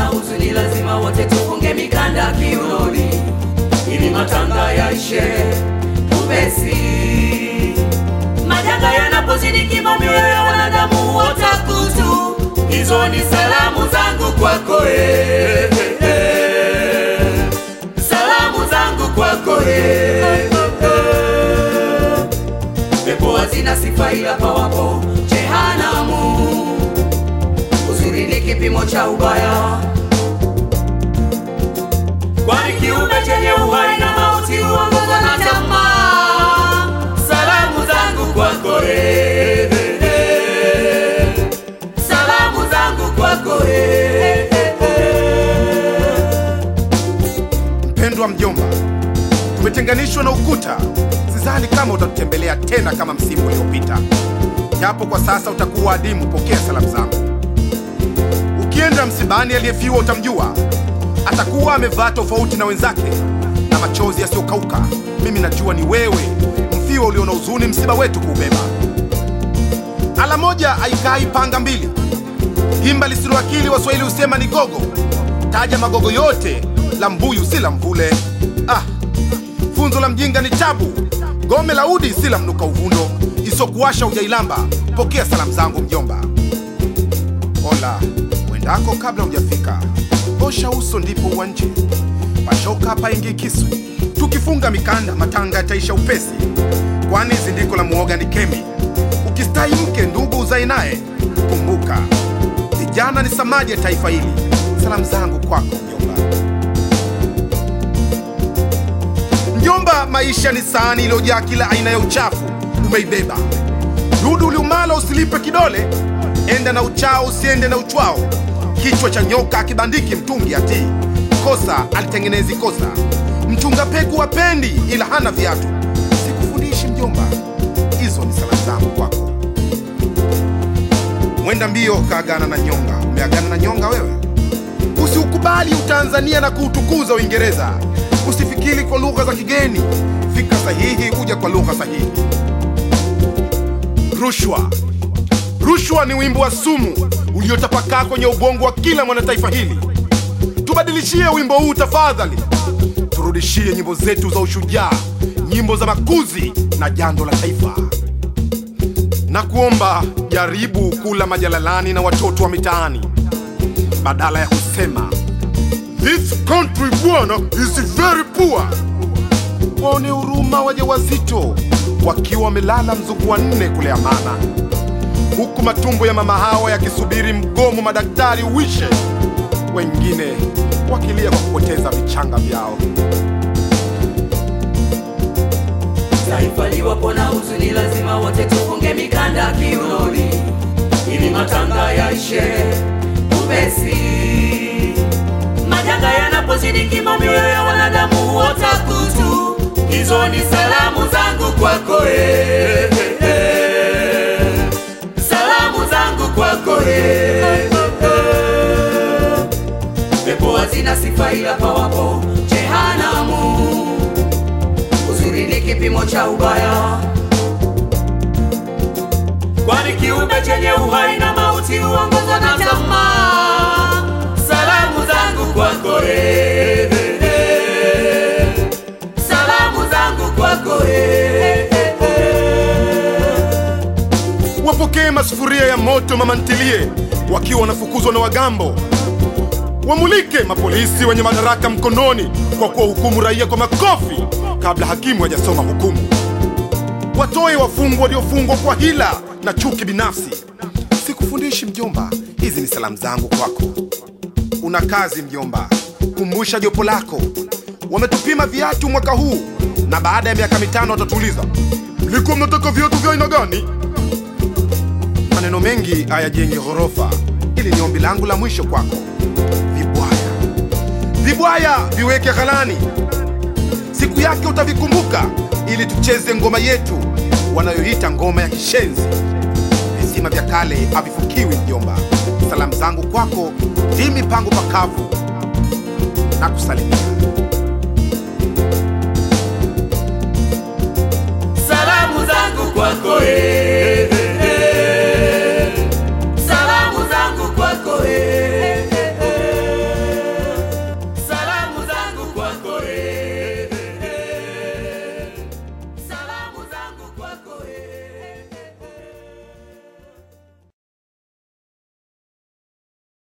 huzuni, lazima wote tufunge mikanda kiunoni, ili matanga yaishe upesi. Majanga yanapozidi kima, mioyo ya wanadamu watakutu. Hizo ni salamu zangu kwako eh, eh, eh. salamu zangu kwako eh, eh, eh. pepo hazina sifa ila pawapo jehanamu. Uzuri ni kipimo cha ubaya, kwani kiumbe chenye uhai na mauti huongozwa na tamaa. Salamu zangu kwako eh, eh, eh. salamu zangu kwako eh, eh, eh. Mpendwa mjomba, tumetenganishwa na ukuta. Sidhani kama utatutembelea tena kama msimu uliopita, japo kwa sasa utakuwa adimu. Pokea salamu zangu. Ukienda msibani, aliyefiwa utamjua, atakuwa amevaa tofauti na wenzake na machozi yasiyokauka. Mimi najua ni wewe, mfiwa ulio na huzuni, msiba wetu kuubeba. Ala moja haikai panga mbili, himba lisilo akili, Waswahili husema ni gogo. Taja magogo yote, la mbuyu si la mvule. Ah, funzo la mjinga ni tabu, gome la udi si la mnuka uvundo, isokuwasha ujailamba. Pokea salamu zangu mjomba. Ola wendako kabla hujafika, osha uso ndipo uwanje, pashoka paingi kisu. Tukifunga mikanda, matanga yataisha upesi, kwani zindiko la muoga ni kemi. Ukistahi mke ndugu uzae naye, kumbuka vijana ni samadi ya taifa hili. Salamu zangu kwako mjomba. Mjomba, maisha ni sahani iliyojaa kila aina ya uchafu, umeibeba dudu uliumala, usilipe kidole, enda na uchao, usiende na uchwao. Kichwa cha nyoka akibandiki mtungi atii, kosa alitengenezi kosa. Mchunga peku wapendi, ila hana viatu. Sikufundishi mjomba, hizo ni salamu zangu kwako. Mwenda mbio kaagana na nyonga. Umeagana na nyonga wewe? Usiukubali utanzania na kuutukuza Uingereza. Usifikiri kwa lugha za kigeni, fika sahihi, kuja kwa lugha sahihi. Rushwa, rushwa ni wimbo wa sumu uliotapakaa kwenye ubongo wa kila mwanataifa hili. Tubadilishie wimbo huu tafadhali, turudishie nyimbo zetu za ushujaa, nyimbo za makuzi na jando la taifa na kuomba jaribu kula majalalani na watoto wa mitaani badala ya kusema this country bwana is very poor. Waone huruma wajawazito wakiwa wamelala mzungu wa nne kule Amana, huku matumbo ya mama hawa yakisubiri mgomo madaktari uishe, wengine wakilia kwa kupoteza vichanga vyao. Taifa liwapo na huzuni, lazima wote tufunge mikanda kiunoni, ili matanga yaishe upesi. Majanga yanapozidi kima, mioyo ya wanadamu watakutu. Hizo ni salamu zangu kwako eh, eh, eh. salamu zangu kwako eh, eh, eh. pepo hazina sifa ila pawapo jehanamu uzuri ni kipimo cha ubaya, kwani kiumbe chenye uhai na mauti huongozwa na tamaa. Salamu zangu kwako eh, eh, eh. salamu zangu kwako eh, eh, eh. Wapokee masufuria ya moto mama ntilie, wakiwa wanafukuzwa na wagambo. Wamulike mapolisi wenye madaraka mkononi kwa kuwahukumu raia kwa makofi kabla hakimu hajasoma hukumu. Watoe wafungwa waliofungwa kwa hila na chuki binafsi. Sikufundishi mjomba, hizi ni salamu zangu kwako. Una kazi mjomba, kumbusha jopo lako. Wametupima viatu mwaka huu na baada ya miaka mitano watatuuliza mlikuwa mnataka viatu vya aina gani? Maneno mengi hayajengi ghorofa. Hili ni ombi langu la mwisho kwako. Vibwaya, vibwaya viweke ghalani, siku yake utavikumbuka, ili tucheze ngoma yetu wanayoita ngoma ya kishenzi. Visima vya kale havifukiwi mjomba. Salamu zangu kwako, ndi mipango pakavu na kusalimia. salamu zangu kwako eh.